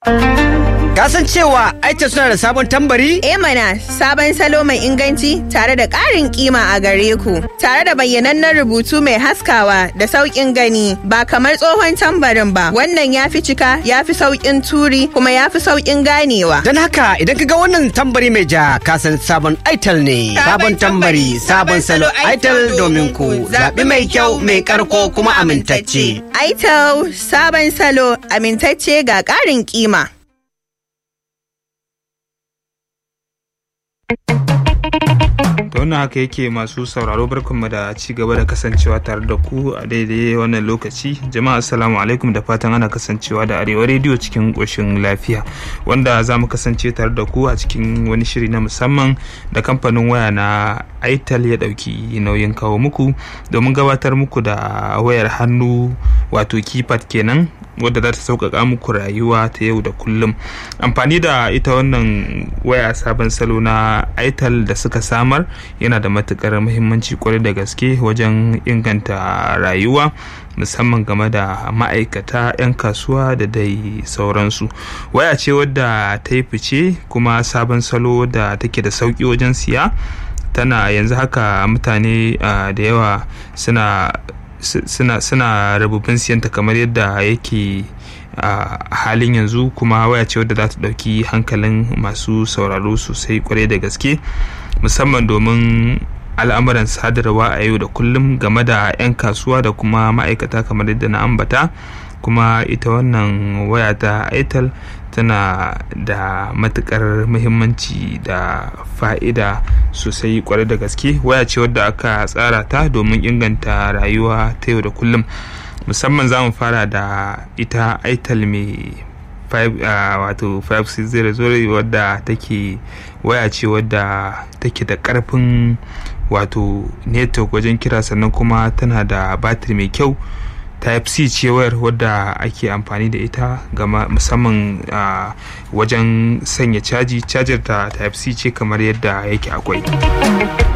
Ka san cewa Aita suna da sabon tambari? E mana sabon salo mai inganci tare da ƙarin kima a gare ku, tare da bayyanannen rubutu mai haskawa da sauƙin gani ba kamar tsohon tambarin ba. Wannan ya fi cika, ya fi sauƙin turi kuma ya fi sauƙin ganewa. Don haka idan ka ga wannan tambari mai ja ka san sabon Aital ne. Sabon tambari, sabon salo Aital domin ku. Zaɓi mai kyau, mai ƙarko kuma amintacce. Aital sabon salo amintacce ga ƙarin kima. da wannan haka yake masu sauraro barkanmu da ci gaba da kasancewa tare da ku a daidai wannan lokaci jama'a assalamu alaikum da fatan ana kasancewa da arewa rediyo cikin ƙoshin lafiya wanda za mu kasance tare da ku a cikin wani shiri na musamman da kamfanin waya na aital ya ɗauki nauyin kawo muku domin gabatar muku da wayar hannu wato keypad kenan wadda za ta sauƙaƙa muku rayuwa ta yau da kullum amfani da ita wannan waya sabon salo na aital da suka samar yana da matukar muhimmanci kwarai da gaske wajen inganta rayuwa musamman game da ma'aikata 'yan kasuwa da dai sauransu waya ce wadda ta yi fice kuma sabon salo da take da sauƙi wajen siya tana yanzu haka mutane da yawa suna suna suna rububin siyanta kamar yadda yake a halin yanzu kuma waya ce wadda za ta ɗauki hankalin masu sauraro sosai kwarai da gaske musamman domin al'amuran sadarwa a yau da kullum game da 'yan kasuwa da kuma ma'aikata kamar yadda na ambata kuma ita wannan waya ta itel tana da matukar muhimmanci da fa'ida sosai kwarai da gaske waya ce wadda aka tsara ta domin inganta rayuwa ta yau da kullum musamman za mu fara da ita itel mai wato 5600 wadda take waya ce wadda take da karfin wato network wajen kira sannan kuma tana da batir mai kyau type c ce wayar wadda ake amfani da ita gama musamman wajen sanya caji cajar ta type c ce kamar yadda yake akwai